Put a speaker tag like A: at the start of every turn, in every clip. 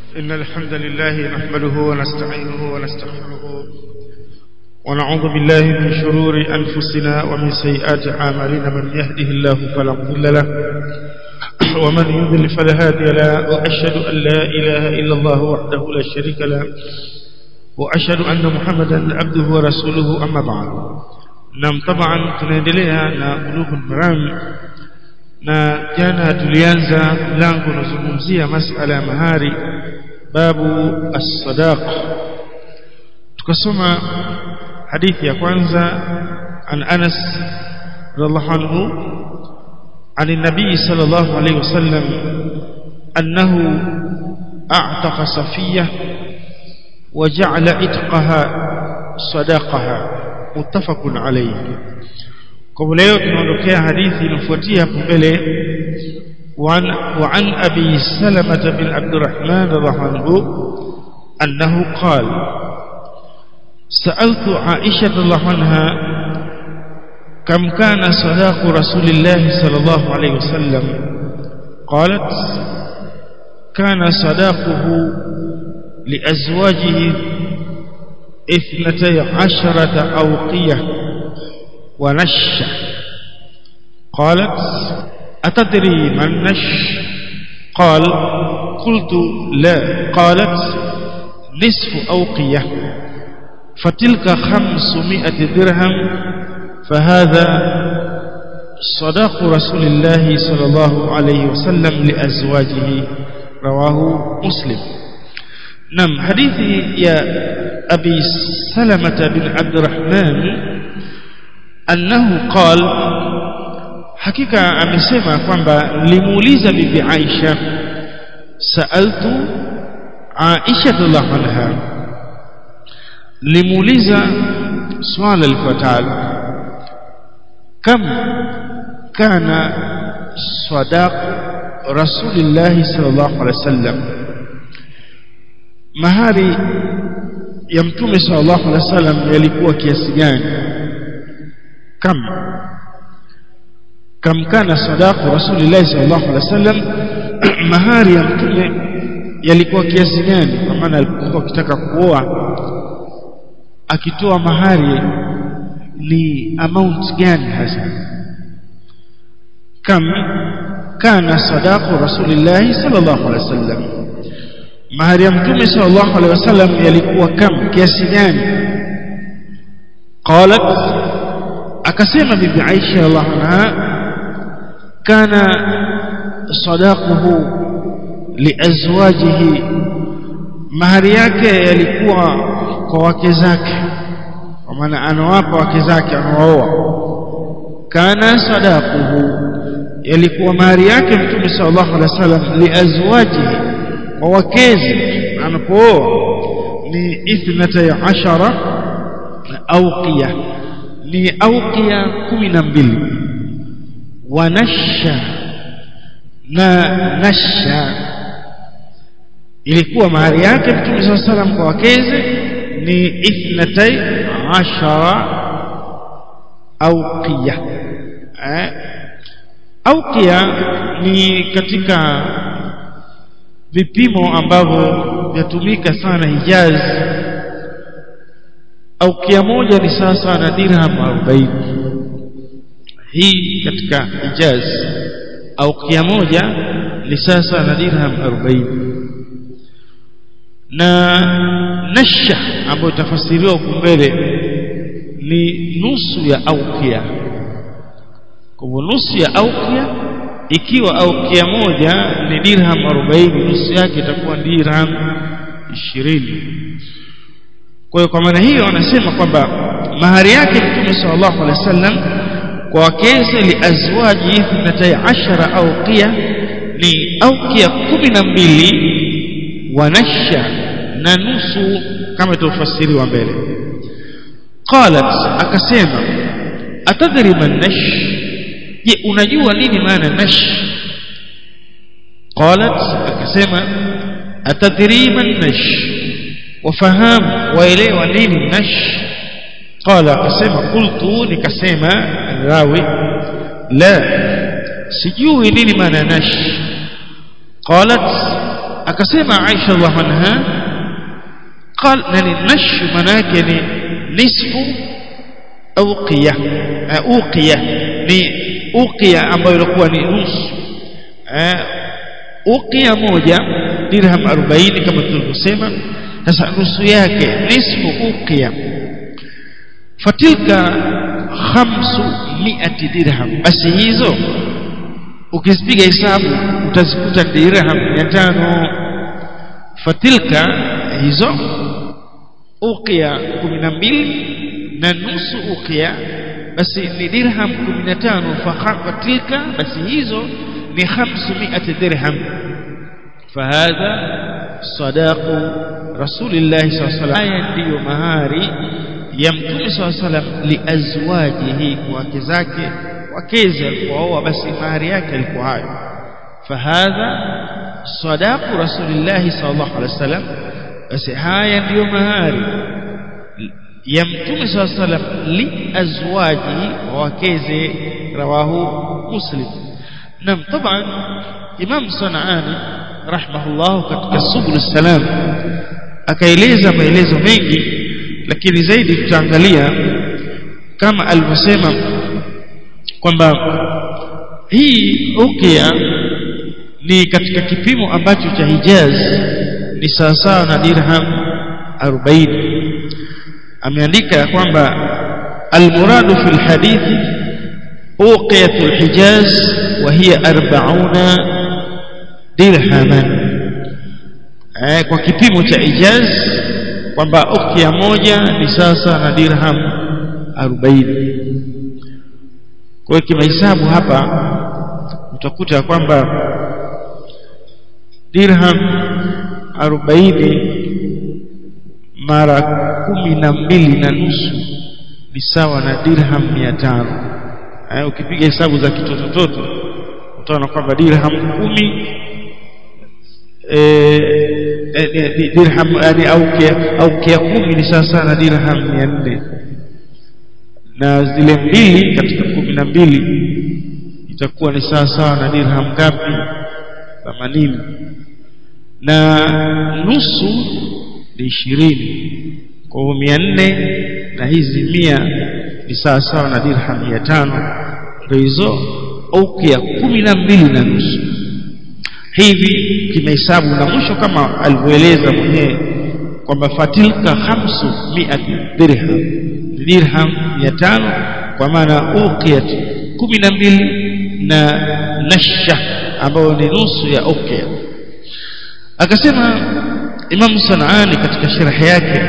A: إن الحمد لله نحمده ونستعينه ونستغفره ونعوذ بالله من شرور أنفسنا ومن سيئات أعمالنا من يهده الله فلا مضل له ومن يضل فلا هادي له وأشهد أن لا إله إلا الله وحده لا شريك له وأشهد أن محمدا عبده ورسوله أما بعد نعم طبعا tunaendelea na bulughul maram na jana tulianza mlango unazungumzia masala ya mahari babu as-sadaq tukasoma hadithi ya kwanza an Anas radhiallahu anhu عن النبي صلى الله عليه وسلم أنه أعتق صفية وجعل عتقها صداقها متفق عليه kwa leo tunaondokea hadithi inafuatia hapo mbele وعن أبي سلمة بن عبد الرحمن رضي الله عنه أنه قال سألت عائشة رضي الله عنها كم كان صداق رسول الله صلى الله عليه وسلم قالت كان صداقه لأزواجه اثنتي عشرة أوقية ونش قالت أتدري ما النش قال قلت لا قالت نصف أوقية فتلك خمسمائة درهم فهذا صداق رسول الله صلى الله عليه وسلم لأزواجه رواه مسلم نعم حديث يا أبي سلمة بن عبد الرحمن أنه قال hakika amesema kwamba nilimuuliza bibi Aisha saaltu Aisha radhiallahu anha nilimuuliza swala lifuatalo kam kana sadaq rasulillah sallallahu alaihi wasallam mahari ya mtume sallallahu alaihi wasallam yalikuwa kiasi gani kam kam kana sadaqu rasulillah sallallahu alaihi wasallam mahari ya mtume yalikuwa kiasi gani kwa maana alipokuwa akitaka kuoa akitoa mahari ni amount gani hasa kam kana sadaqu rasulillah sallallahu alaihi wasallam mahari ya mtume sallallahu alaihi wasallam yalikuwa kam kiasi gani qalat akasema bibi Aisha radhiallahu anha كان صداقه لأزواجه mahari yake yalikuwa kwa wake zake kwa maana anawapa wake zake anawaoa kana sadaquhu yalikuwa mahari yake mtume sallallahu alaihi wasallam liazwajihi kwa wakezi anapooa ni ithnata ashara auqiya ni auqiya kumi na mbili wanasha na nasha ilikuwa mahari yake mtume saa salam kwa wakeze ni ithnatai ashara auqiya eh? auqiya ni katika vipimo ambavyo vyatumika sana Hijaz auqiya moja ni sasa na dirham 40 hii katika Hijaz au kia moja ni sasa na dirham 40 na nasha ambayo tafasiriwa huko mbele ni nusu ya aukia kwa nusu ya aukia ikiwa aukia moja ni dirham 40 nusu yake itakuwa dirham 20 kwa hiyo kwa maana hiyo anasema kwamba mahari yake Mtume sallallahu alaihi wasallam kwa wakeze liazwaji ithnatay ashara auqiya ni auqiya kumi na mbili wanasha na nusu kama tufasiriwa mbele qalat akasema atadri man nash je unajua nini maana nash qalat akasema atadri man nash wafahamu waelewa nini nash قال akasema qultu nikasema rawi la sijui nini maana nash qalat akasema Aisha radhiallahu anha قال نني نش manake ni nisfu uqiya uqiya ni uqiya ambayo ilikuwa ni nusu uqiya moja dirham 40 kama tulivyosema sasa nusu yake nisfu uqiya fatilka khamsu mi'ati dirham basi hizo ukizipiga hesabu utazikuta dirham 500 fatilka hizo uqia 12 na nusu uqia basi ni dirham 15 fatilka basi hizo ni 500 dirham fahadha sadaqu rasulillah sallallahu alaihi wasallam ndiyo mahari ya mtume sallallahu alaihi wasallam liazwajihi wake zake wakeze alipooa basi mahari yake alikuwa hayo fahadha sadaqu rasulillah sallallahu alaihi wasallam basi haya ndiyo mahari ya mtume swalla salam li azwaji wakeze rawahu muslim nam taban imam sanani rahimahullah katika subul salam akaeleza maelezo mengi lakini zaidi tutaangalia kama alivyosema kwamba hii ukia ni katika kipimo ambacho cha Hijaz ni sawasawa na dirham 40 ameandika kwamba almuradu fi alhadithi uqiyat alhijaz wa hiya 40 dirhaman eh kwa kipimo cha Hijaz kwamba ukia moja ni sasa na dirham 40 kwa hiyo kimahesabu hapa utakuta kwamba dirham 40 mara kumi na mbili na nusu ni sawa na dirham 500 eh ukipiga hesabu za kitotototo utaona kwamba dirham kumi eh dirham yani au kia au kia kumi ni sawa na dirham 400 na zile mbili katika kumi na mbili itakuwa ni sawa sawa na dirham ngapi 80 na nusu ni ishirini kwa hiyo mia nne na hizi mia ni sawa sawa na dirham mia tano ndio hizo ukia kumi na mbili na nusu hivi kimahesabu na mwisho kama alivyoeleza mwenyewe kwamba fatilka khamsu miati dirham dirham mia tano kwa maana ukiat kumi na mbili na nasha ambayo ni nusu ya ukia akasema Imam Sanani katika sharh yake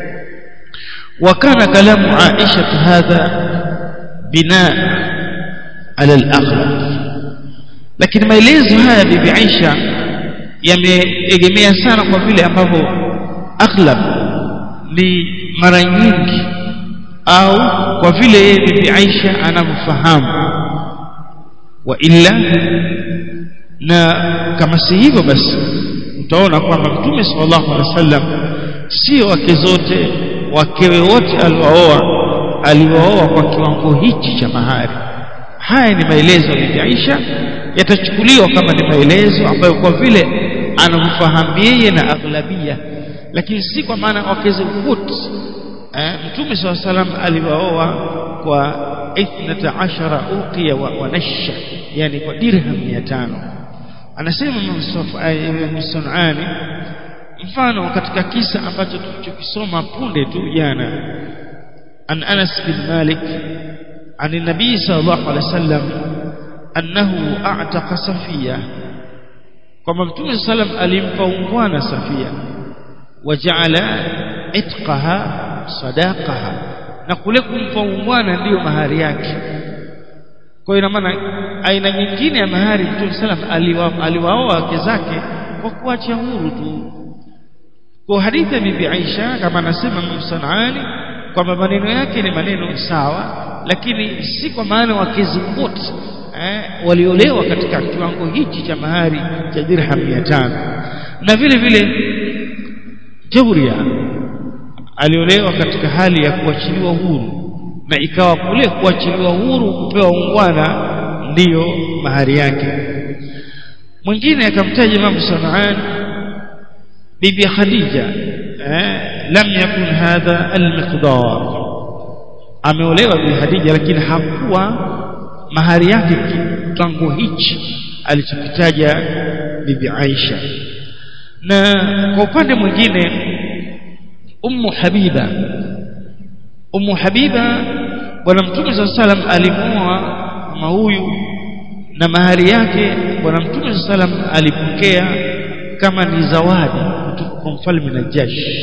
A: وكان كلام عائشة هذا بناء على الأغلب lakini maelezo haya bibi Aisha yameegemea sana kwa vile ambavyo aghlab ni mara nyingi au kwa vile yeye bibi Aisha anamfahamu wa illa na kama si hivyo basi utaona kwamba mtume sallallahu alaihi wasallam sio wake zote wakewe wote aliwaoa aliwaoa kwa kiwango hichi cha mahari haya ni maelezo ya Aisha yatachukuliwa kama ni maelezo ambayo kwa vile anamfahamu yeye na aghlabia lakini si kwa maana wakeze wote eh, mtume sallallahu alaihi wasallam aliwaoa kwa 12 uqiya wa, wa nasha yani kwa dirham 500 anasema Ibn Sunani mfano katika kisa ambacho tulichokisoma punde tu jana an Anas bin Malik عن النبي صلى الله عليه وسلم أنه أعتق صفية كما متوم صلى الله عليه وسلم ألمفungwana صفية وجعل عتقها صداقها na kule kumfungwana ndiyo mahari yake kwa ina maana aina nyingine ya mahari Mtume sallam aliwaoa wake zake kwa kuacha huru tu kwa hadithi ya bibi Aisha kama anasema Msanaani kwamba maneno yake ni maneno sawa lakini si kwa maana wakezi wote eh, waliolewa katika kiwango hichi cha mahari cha dirham 500 na vile vile Jawriya aliolewa katika hali ya kuachiliwa huru na ikawa kule kuachiliwa huru kupewa ungwana ndiyo mahari yake mwingine akamtaja Imam Sanaan bibi Khadija eh, lam yakun hadha almiqdar ameolewa bibi Khadija lakini hakuwa mahari yake kiwango hichi alichokitaja bibi Aisha na kwa upande mwingine ummu Habiba ummu Habiba bwana mtume sallallahu alaihi wasallam alimuoa mama huyu na mahari yake bwana mtume sallam alipokea kama ni zawadi kutoka kwa mfalme Najash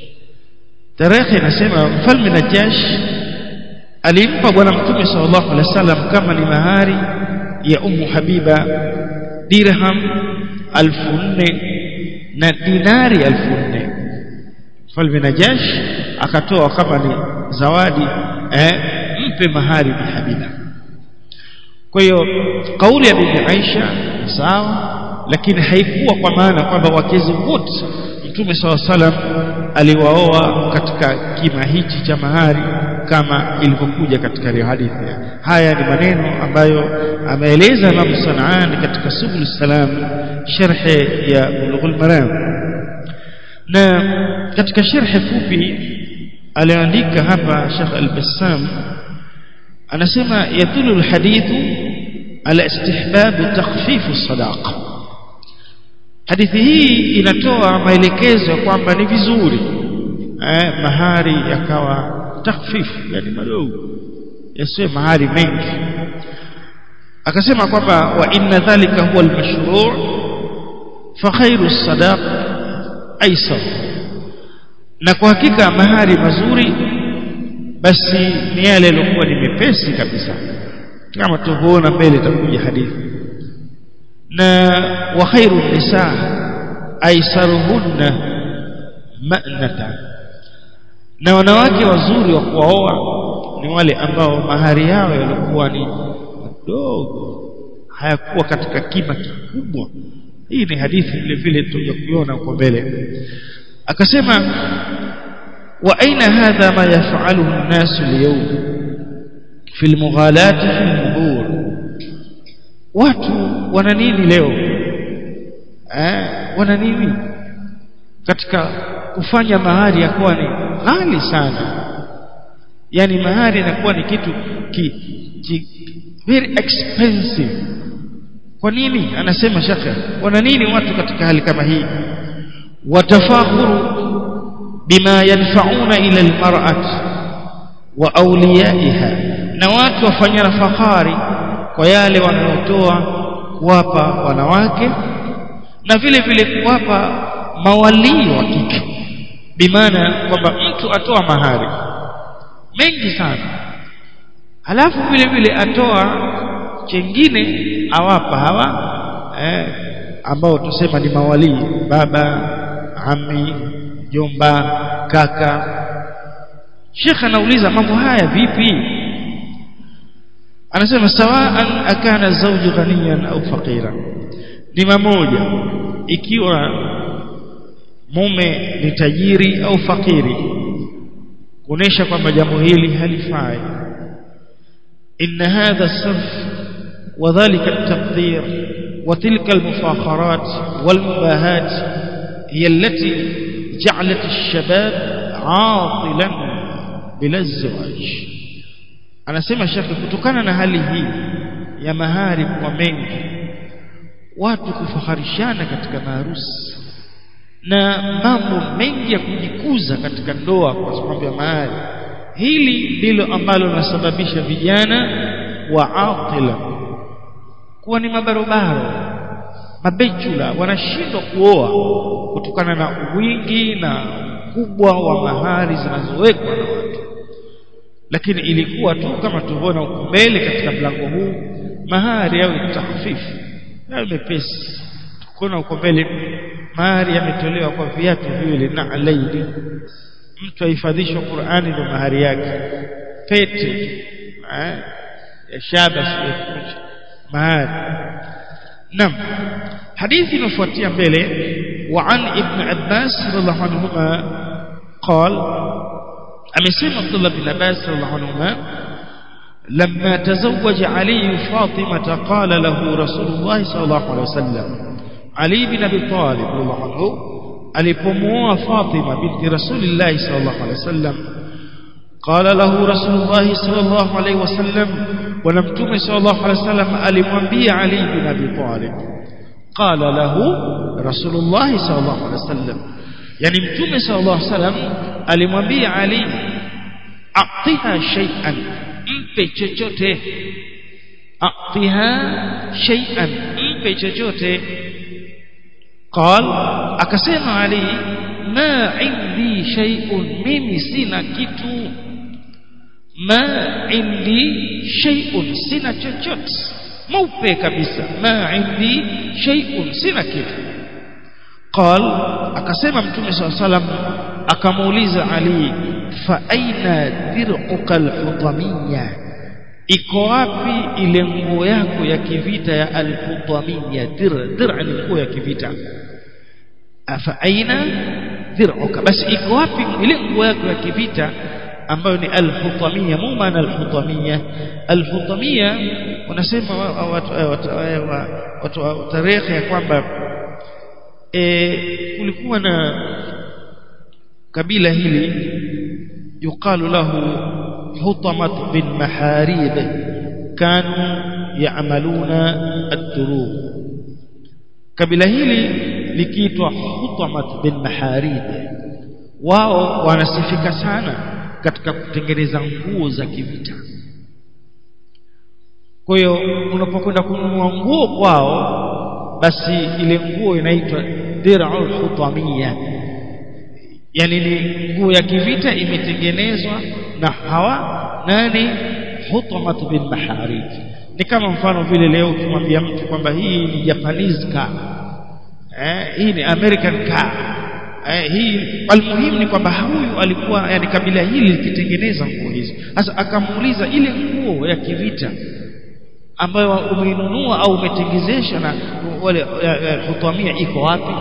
A: tarehe inasema mfalme Najash alimpa bwana mtume sallallahu alaihi wasallam kama ni mahari ya ummu Habiba dirham alfu nne na dinari alfu nne mfalme Najash akatoa kama ni zawadi eh, mpe mahari bi Habiba kwa hiyo kauli ya bibi Aisha ni sawa lakini haikuwa kwa maana kwamba wakezi wote Mtume SAW salam aliwaoa katika kima hichi cha mahari kama ilivyokuja katika hadithi haya ni maneno ambayo ameeleza Imam Sanani katika Subul Salam sharhe ya Bulughul Maram na katika sharhe fupi aliandika hapa Sheikh Al-Bassam anasema yadullu alhadithu ala istihbab takhfif as-sadaqa hadithi hii inatoa maelekezo kwamba ni vizuri eh, mahari yakawa takhfifu yani madogo yasiwe mahari mengi akasema kwamba wa inna dhalika huwa almashru' fa khairu as-sadaq aisar na kwa hakika mahari mazuri basi ni yale yaliokuwa ni mepesi kabisa kama tuvoona mbele itakuja hadithi na wa khairu nisa aisaruhunna ma'nata na wanawake wazuri wa kuwaoa ni wale ambao mahari yao yalikuwa ni madogo hayakuwa katika kima kikubwa hii ni hadithi vile vile tutakuiona huko mbele akasema wa aina hadha ma yaf'aluhu an-nas al-yawm fi al-mughalat fi al-mubur watu wana nini leo eh wana nini katika kufanya mahari yakuwa ni ghali sana yani mahari inakuwa ni kitu ki, ki, very expensive kwa nini anasema shaka wana nini watu katika hali kama hii watafakhuru bima yanfa'una ila almar'at wa awliyaiha na watu wafanyana fahari kwa yale wanayotoa kuwapa wanawake na vile vile kuwapa mawalii wa kike bimaana kwamba mtu atoa mahari mengi sana halafu vile vile atoa chengine awapa hawa eh, ambao tusema ni mawalii baba ami jomba kaka Sheikh anauliza mambo haya vipi anasema sawaan akana zawju ghaniyan au faqira ni mamoja ikiwa mume ni tajiri au fakiri kuonesha kwamba jambo hili halifai inna hadha sarf wadhālika at-tabdhir wa tilka al-mufakharat wal-mubahat hiya allati ja'alat ash-shabab 'atilan bila zawaj anasema shekhi kutokana na hali hii ya mahari kwa mengi watu kufaharishana katika maharusi na mambo mengi ya kujikuza katika ndoa kwa sababu ya mahari hili ndilo ambalo linasababisha vijana wa atila kuwa ni mabarobaro mabechula wanashindwa kuoa kutokana na wingi na ukubwa wa mahari zinazowekwa na watu lakini ilikuwa tu kama tulivyoona huko mbele katika mlango huu mahari yawe tahfifu yawe mepesi tukiona huko mbele mahari yametolewa kwa viatu viwili na alaini mtu ahifadhishwa Qur'ani ndo mahari yake pete eh, ya shaba sio mahari nam hadithi inafuatia mbele wa an ibn Abbas radhiallahu anhuma قال amesema Abdullah bin Abbas radhiallahu anhuma لما تزوج علي فاطمة قال له رسول الله صلى الله عليه وسلم علي بن أبي طالب رضي الله عنه alipomuoa Fatima binti Rasulillah sallallahu alaihi wasallam قال له رسول الله صلى الله عليه وسلم ونمتم صلى الله عليه وسلم alimwambia Ali bin Abi Talib قال له رسول الله صلى الله عليه وسلم yani mtume صلى الله عليه وسلم alimwambia Ali atiha shay'an mpe chochote atiha shay'an mpe chochote قال akasema Ali ma indi shay'un mimi sina kitu ma indi shay'un sina chochote mweupe kabisa ma indi shay'un sina kitu قال akasema mtume swalla salam akamuuliza Ali fa aina dir'uka al-hutamiyya iko wapi ile nguo yako ya kivita ya al-hutamiyya dir dir ni nguo ya kivita afa aina dir'uka basi iko wapi ile nguo yako ya kivita ambayo ni al-hutamiyya mu maana al-hutamiyya al-hutamiyya wanasema watu wa tarehe ya kwamba e, kulikuwa na kabila hili yuqalu lahu hutamat bin maharib kanu yaamaluna ad-durub kabila hili likiitwa hutamat bin maharib wao wanasifika sana katika kutengeneza nguo za kivita kwa hiyo unapokwenda kununua nguo kwao basi ile nguo inaitwa dir'ul hutamiyya yani ni nguo ya kivita imetengenezwa na hawa nani hutamat bin maharij ni kama mfano vile leo ukimwambia mtu kwamba hii ni Japanese car eh hii ni American car eh hii almuhimu ni kwamba huyu alikuwa yani kabila hili likitengeneza nguo hizi sasa akamuuliza ile nguo ya kivita ambayo umeinunua au umetengezesha na wale hutamia iko wapi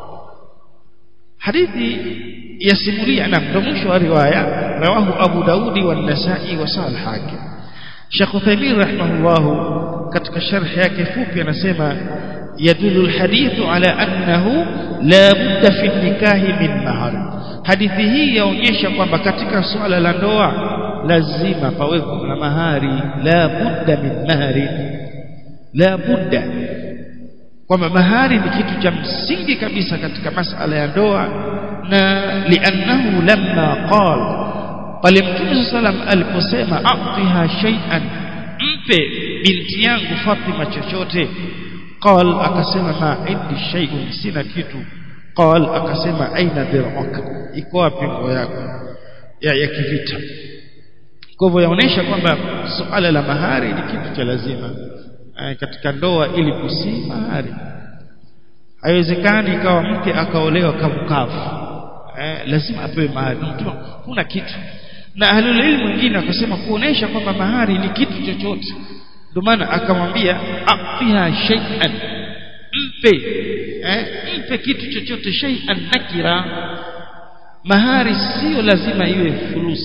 A: hadithi yasimulia na ndo mwisho wa riwaya rawahu Abu Daudi wa Nasa'i wa Sahih Hakim Sheikh Uthaymeen rahimahullah katika sharh yake fupi anasema yadullu alhadithu ala annahu la budda fi nikahi min mahar hadithi hii yaonyesha kwamba katika swala la ndoa lazima pawepo na mahari la budda min mahari la budda kwamba mahari ni kitu cha msingi kabisa katika masala ya ndoa na liannahu lamma qala pale mtume sallam aliposema atiha shay'an mpe binti yangu Fatima chochote qal akasema ma indi shay'un sina kitu qal akasema aina dir'uk iko wapi nguo yako ya, ya kivita kwa hivyo yaonesha kwamba suala la mahari ni kitu cha lazima e, katika ndoa ili kusi mahari haiwezekani ikawa mke akaolewa kavukavu e, lazima apewe mahari mtu kuna kitu na ahlul ilmu wengine wakasema kuonesha kwamba mahari ni kitu chochote ndio maana akamwambia afiha shay'an mpe eh, mpe kitu chochote shay'an nakira mahari sio lazima iwe fulus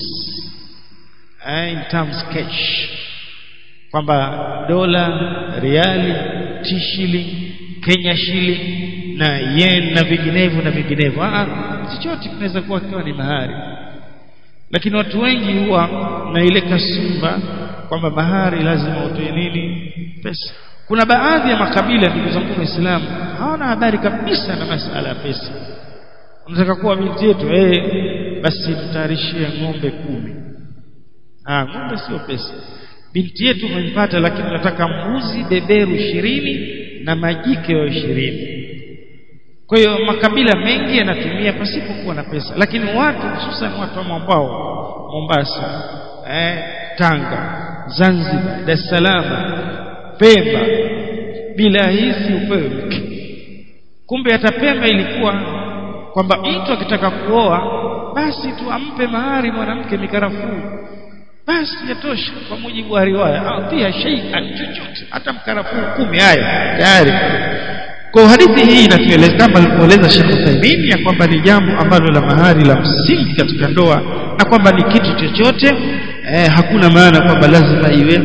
A: eh, in terms cash kwamba dola riali t shilling Kenya shilling na yen na vinginevyo na vinginevyo ah chochote kinaweza kuwa kiwa ni mahari lakini watu wengi huwa na ile kasumba kwamba mahari lazima utoe nini pesa kuna baadhi ya makabila ndugu zangu waislamu hawana habari kabisa na masala ya pesa unataka kuwa binti yetu eh basi mtayarishie ng'ombe kumi ah ng'ombe sio pesa binti yetu umempata lakini nataka mbuzi beberu ishirini na majike wa ishirini kwa hiyo makabila mengi yanatumia pasipokuwa na pesa lakini watu hususan watu wa mwambao Mombasa eh, Tanga Zanzibar Dar es Salaam Pemba bila hisi upewe mke kumbe hata Pemba ilikuwa kwamba mtu akitaka kuoa basi tu ampe mahari mwanamke mikarafuu basi yatosha kwa mujibu wa riwaya pia shay'an chochote hata mkarafuu kumi hayo tayari kwa hadithi hii inatueleza kama alivyoeleza Sheikh Uthaymeen ya kwamba ni jambo ambalo la mahari la msingi katika ndoa na kwamba ni kitu chochote eh, hakuna maana kwamba lazima iwe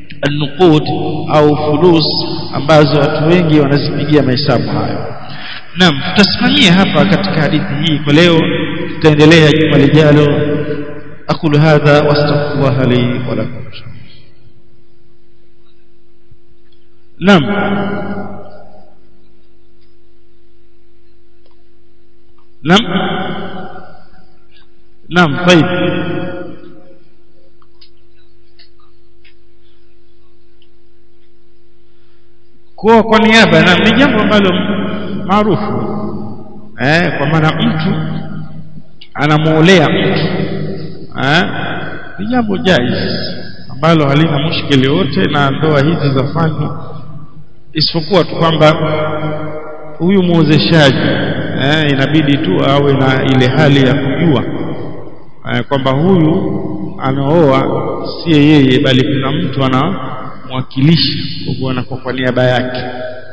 A: nuqud au fulus ambazo watu wengi wanazipigia mahesabu hayo naam tutasimamia hapa katika hadithi hii kwa leo tutaendelea juma lijalo aqulu hadha wastaghfirullah li wa lakum naam naam naam طيب kwa kwa niaba na ni jambo ambalo maarufu eh kwa maana mtu anamuolea mtu eh ni jambo jaiz ambalo halina mushkili yote na ndoa hizi zafanywa isipokuwa tu kwamba huyu muozeshaji eh inabidi tu awe na ile hali ya kujua eh, kwamba huyu anaoa si yeye bali kuna mtu anamwakilisha kwa anakuwa kwa niaba yake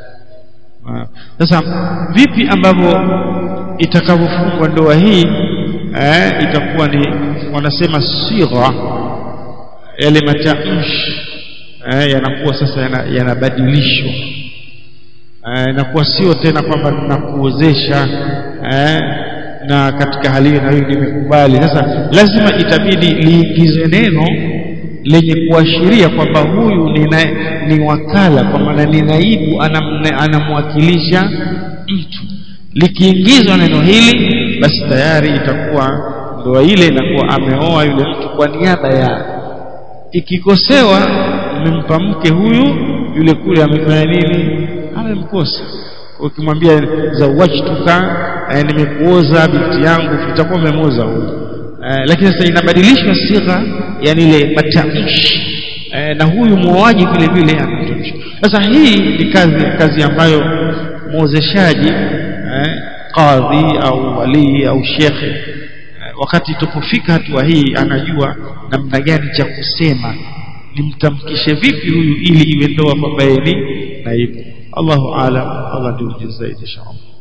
A: sasa vipi ambavyo itakavyofungwa ndoa hii eh, itakuwa ni wanasema sigha yale matamshi eh, yanakuwa sasa yanabadilishwa yana inakuwa sio tena kwamba ninakuozesha eh, na katika hali hiyo na hiyo nimekubali sasa lazima itabidi liingizwe neno lenye kuashiria kwamba huyu ni, na, ni wakala kwa maana ni naibu anamwakilisha mtu likiingizwa neno hili basi tayari itakuwa ndoa ile inakuwa ameoa yule mtu kwa niaba ya ikikosewa mmempa mke huyu yule kule amefanya nini amemkosa ukimwambia zawajtuka eh, nimekuoza binti yangu itakuwa umemoza huyu eh, lakini sasa inabadilishwa sigha yani ile matamshi eh, na huyu muoaji vile vile anatamshi sasa hii ni kazi kazi ambayo muozeshaji eh, kadhi au walii au shekhe eh, wakati tupofika hatua hii anajua namna gani cha kusema nimtamkishe vipi huyu ili iwe ndoa kwamba yeye ni naibu Allahu aalam Allah ndio zaidi inshallah